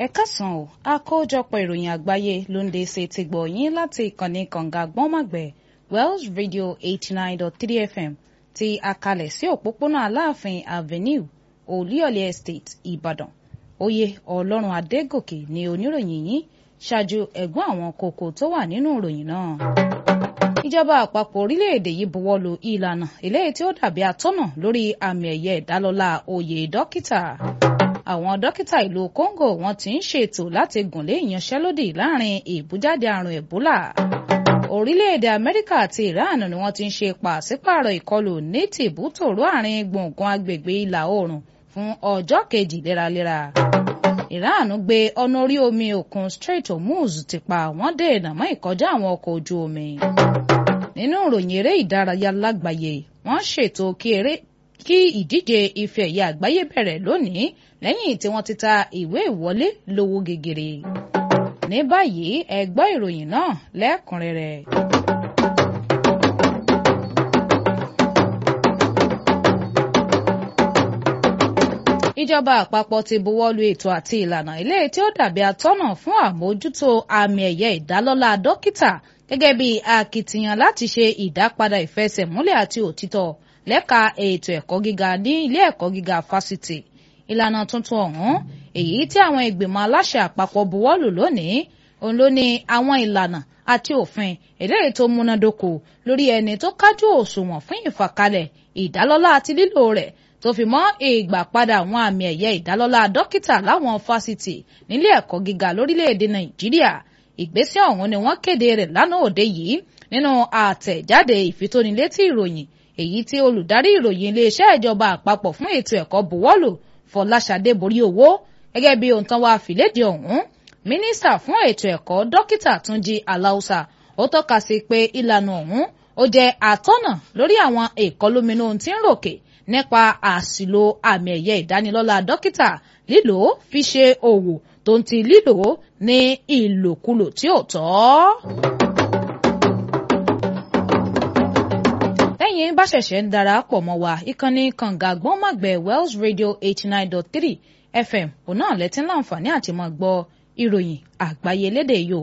káàsán o àkójọpọ̀ ìròyìn àgbáyé ló ń dé sí ti gbọ̀ yín láti ìkànnì kànga gbọ́nmọ̀gbẹ́ Wells Radio eighty nine dot three FM ti àkàlẹ̀ sí òpópónà Aláàfin Avenue Olúyọ̀lé Estate Ìbàdàn oyè Ọlọ́run Adégòkè ni oníròyìn yín ṣáájú ẹ̀gbọ́n àwọn kókó tó wà nínú ìròyìn náà ìjọba àpapọ̀ orílẹ̀-èdè yìí buwọ́lu ìlànà eléyìí tí ó dàbí atọ́nà lórí àmì ẹ̀yẹ ìdálọ́lá oyè dókítà àwọn dókítà ìlú Congo wọ́n ti ń ṣètò láti gùnlé ìyanṣẹ́lódì láàrin ìbújáde àrùn Ebola orílẹ̀-èdè Amẹ́ríkà àti Iran ni wọ́n ti ń ṣe pàṣípààrọ̀ ìkọlù ní tìbútòrò àárín gbùngbùn agbègbè ìlà oòrùn fún ọjọ́ kejì léraléra Iran gbé ọ̀nà orí omi òkun Strait Hormuz ti pa wọ́n dènà mọ́ ìkọjá àwọn ọkọ̀ ojú omi nínú ìròyìn eré ìdárayá lágbàáyé wọ́n ṣètò kí ìdíje ife ẹ̀yẹ àgbáyé bẹ̀rẹ̀ lónìí lẹ́yìn tí wọ́n ti ta ìwé ìwọlé lówó gegere ní báyìí ẹ gbọ́ ìròyìn náà lẹ́kùnrẹ́rẹ́. ìjọba àpapọ̀ ti buwọ́lu ètò àti ìlànà ilé tí ó dàbí atọ́nà fún àmójútó àmì ẹ̀yẹ ìdálọ́lá dókítà gẹ́gẹ́ bí akitiyan láti ṣe ìdápadà ìfẹsẹ̀múlẹ̀ àti òtítọ́ lẹ́ka ètò ẹ̀kọ́ gíga ní ilé ẹ̀kọ́ gíga fásitì ìlànà tuntun ọ̀hún èyí tí àwọn ìgbìmọ̀ aláṣẹ àpapọ̀ buwọ́lù lónìí òun ló ní àwọn ìlànà àti òfin eléyìí tó múnádóko lórí ẹni tó kájú òṣùwọ̀n fún ìfàkalẹ̀ ìdálọ́lá àti lílò rẹ̀ tó fi mọ́ ìgbà padà àwọn àmì ẹ̀yẹ ìdálọ́lá dókítà láwọn fásitì nílé ẹ̀kọ́ gíga lórílẹ̀‐èdè nàìjíríà ìgbésẹ̀ ọ̀hún ni wọ́n kéde rẹ̀ lánàá òde yìí nínú àtẹ̀jáde ìfitónilétí ìròyìn èyí tí olùdarí ìròyìn iléeṣẹ́ ìjọba àpapọ̀ fún ètò ẹ̀kọ́ buwọ́lù fọláṣadé borí owó gẹ́gẹ́ bí ohun tán wá fìlédìí ọ̀hún mínísítà fún ètò ẹ̀kọ́ dókítà túnjí aláùsà ó tọ́ka sí pé ìlànà ọ̀hún ó jẹ́ àtọ́nà lórí àwọn ìkọlóminú tí ń ròkè nípa àṣìlò àmì ẹ̀yẹ ìdánilọ́lá dókítà lílò fi ṣe òwò tó ń ti lílò ní ìlòkulò tí ò tọ́. lẹ́yìn bá ṣẹ̀ṣẹ̀ ń darapọ̀ mọ́ wa ìkànnì kànga gbọ́nmọ̀gbẹ́ Wells Radio eighty nine dot three FM òun náà lẹ́tí láǹfààní àti máa gbọ́ ìròyìn àgbáyé lédè Yorùbá.